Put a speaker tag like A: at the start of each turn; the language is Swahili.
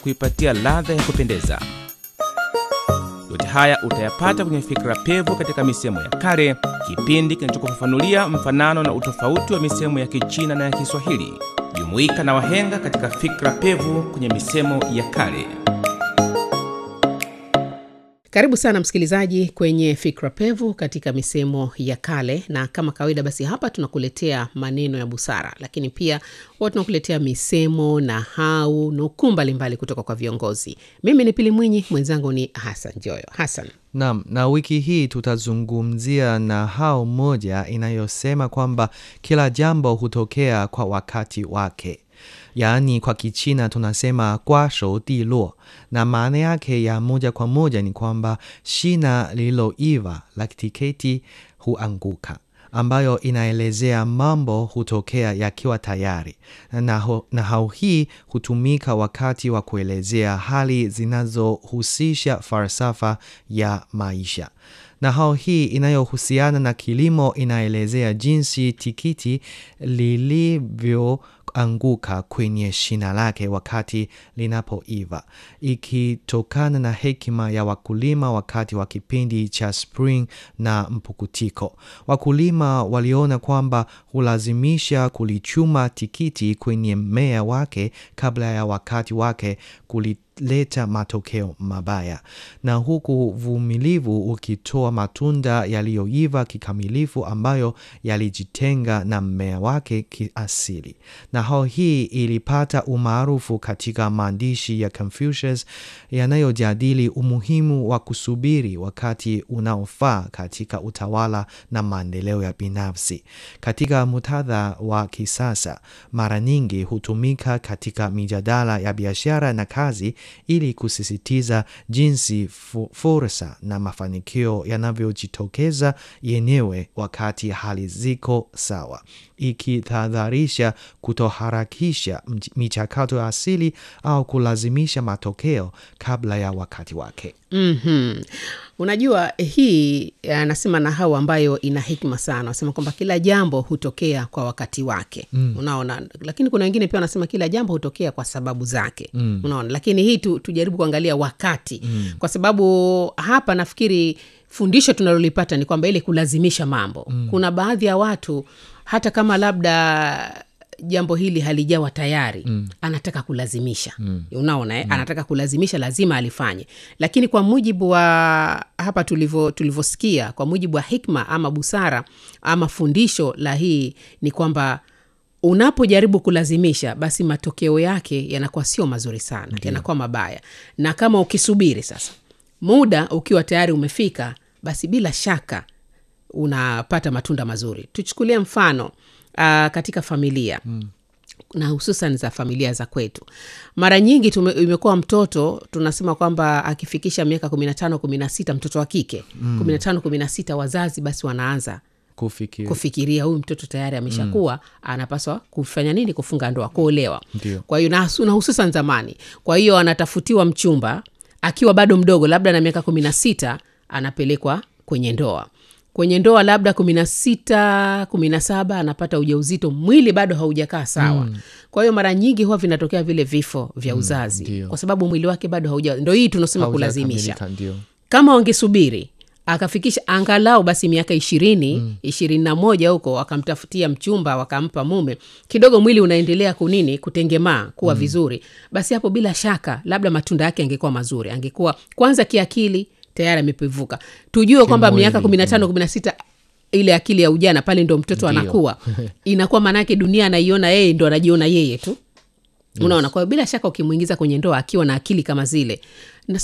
A: kuipatia ladha ya kupendeza. Yote haya utayapata kwenye Fikra Pevu katika misemo ya kale, kipindi kinachokufafanulia mfanano na utofauti wa misemo ya Kichina na ya Kiswahili. Jumuika na wahenga katika Fikra Pevu kwenye misemo ya kale.
B: Karibu sana msikilizaji kwenye fikra pevu katika misemo ya kale, na kama kawaida, basi hapa tunakuletea maneno ya busara, lakini pia huwa tunakuletea misemo na hau nukuu mbalimbali kutoka kwa viongozi. Mimi ni Pili Mwinyi, mwenzangu ni Hasan Joyo. Hasan,
C: Naam, na wiki hii tutazungumzia nahau moja inayosema kwamba kila jambo hutokea kwa wakati wake. Yaani kwa Kichina tunasema kwa shou di luo, na maana yake ya moja kwa moja ni kwamba shina lililoiva la tiketi huanguka, ambayo inaelezea mambo hutokea yakiwa tayari. Na nahau hii hutumika wakati wa kuelezea hali zinazohusisha falsafa ya maisha. Nahau hii inayohusiana na kilimo inaelezea jinsi tikiti lilivyoanguka kwenye shina lake wakati linapoiva, ikitokana na hekima ya wakulima wakati wa kipindi cha spring na mpukutiko. Wakulima waliona kwamba hulazimisha kulichuma tikiti kwenye mmea wake kabla ya wakati wake kuli leta matokeo mabaya, na huku uvumilivu ukitoa matunda yaliyoiva kikamilifu ambayo yalijitenga na mmea wake kiasili. Nahau hii ilipata umaarufu katika maandishi ya Confucius yanayojadili umuhimu wa kusubiri wakati unaofaa katika utawala na maendeleo ya binafsi. Katika muktadha wa kisasa, mara nyingi hutumika katika mijadala ya biashara na kazi ili kusisitiza jinsi fursa na mafanikio yanavyojitokeza yenyewe wakati hali ziko sawa, ikitahadharisha kutoharakisha michakato ya asili au kulazimisha matokeo kabla ya wakati wake.
B: mm-hmm. Unajua, hii anasema nahau ambayo ina hikma sana, anasema kwamba kila jambo hutokea kwa wakati wake mm. Unaona, lakini kuna wengine pia wanasema kila jambo hutokea kwa sababu zake mm. Unaona, lakini hii tu, tujaribu kuangalia wakati mm. Kwa sababu hapa nafikiri fundisho tunalolipata ni kwamba ile kulazimisha mambo mm. Kuna baadhi ya watu hata kama labda jambo hili halijawa tayari mm. anataka kulazimisha mm. unaona eh? mm. anataka kulazimisha lazima alifanye lakini kwa mujibu wa hapa tulivyosikia kwa mujibu wa hikma ama busara ama fundisho la hii ni kwamba unapojaribu kulazimisha basi matokeo yake yanakuwa sio mazuri sana Ndiyo. yanakuwa mabaya na kama ukisubiri sasa muda ukiwa tayari umefika basi bila shaka unapata matunda mazuri tuchukulie mfano uh, katika familia mm na hususan za familia za kwetu mara nyingi tume, imekuwa mtoto tunasema kwamba akifikisha miaka kumi na tano kumi na sita mtoto wa kike kumi na tano kumi na sita wazazi basi wanaanza
C: Kufikiri.
B: kufikiria huyu mtoto tayari ameshakuwa mm. anapaswa kufanya nini kufunga ndoa kuolewa
C: Ndio.
B: kwa hiyo na, na hususan zamani kwa hiyo anatafutiwa mchumba akiwa bado mdogo labda na miaka kumi na sita anapelekwa kwenye ndoa kwenye ndoa labda kumi na sita kumi na saba anapata ujauzito mwili bado haujakaa sawa mm. kwa hiyo mara nyingi huwa vinatokea vile vifo vya uzazi
C: ndio.
B: kwa sababu mwili wake bado hauja ndo hii tunasema
C: Haujakamilika,
B: kulazimisha
C: ndio.
B: kama wangesubiri akafikisha angalau basi miaka ishirini ishirini na moja huko wakamtafutia mchumba wakampa mume kidogo mwili unaendelea kunini kutengemaa kuwa mm. vizuri basi hapo bila shaka labda matunda yake angekuwa mazuri angekuwa kwanza kiakili tayari amepevuka tujue kwamba
C: Kimwili,
B: miaka kumi na tano kumi na sita ile akili ya ujana pale ndo mtoto
C: Ndio.
B: anakuwa inakuwa maanaake dunia anaiona yeye ndo anajiona yeye tu unaona kwa hiyo bila shaka ukimwingiza kwenye ndoa akiwa na akili kama zile